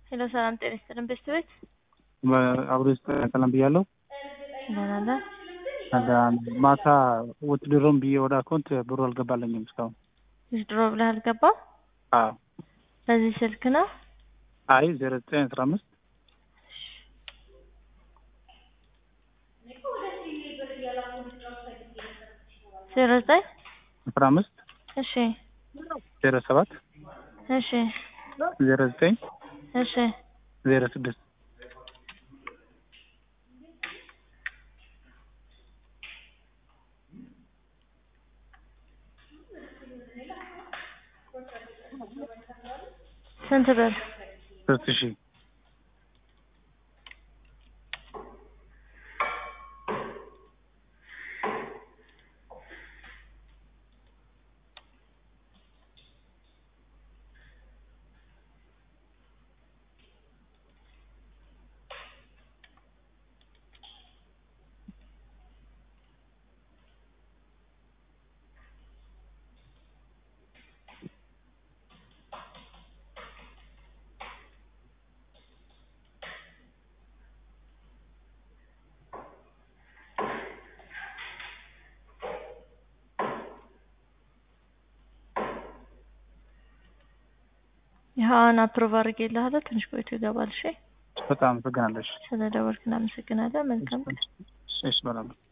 ሄሎ ሰላም ጤና ይስጥልን ቤተሰቦች አብሮ ሰላም ብያለሁ። ደህና ነህ? ማታ ውትድሮም ብዬ ወደ አካውንት ብሩ አልገባለኝም እስካሁን። ድሮ ብለህ አልገባም? አዎ በዚህ ስልክ ነው? አይ ዜሮ ዘጠኝ አስራ አምስት ዜሮ ዘጠኝ አስራ አምስት እሺ ዜሮ ሰባት እሺ ዜሮ ዘጠኝ እሺ ዜሮ ስድስት ስንት ብር? ሶስት ሺህ ይኸውን አፕሮቭ አድርጌልሃለሁ። ትንሽ ቆይቶ ይገባል። እሺ በጣም አመሰግናለሁ። እሺ ስለደወልክ እናመሰግናለን። መልካም ቀን። እሺ በጣም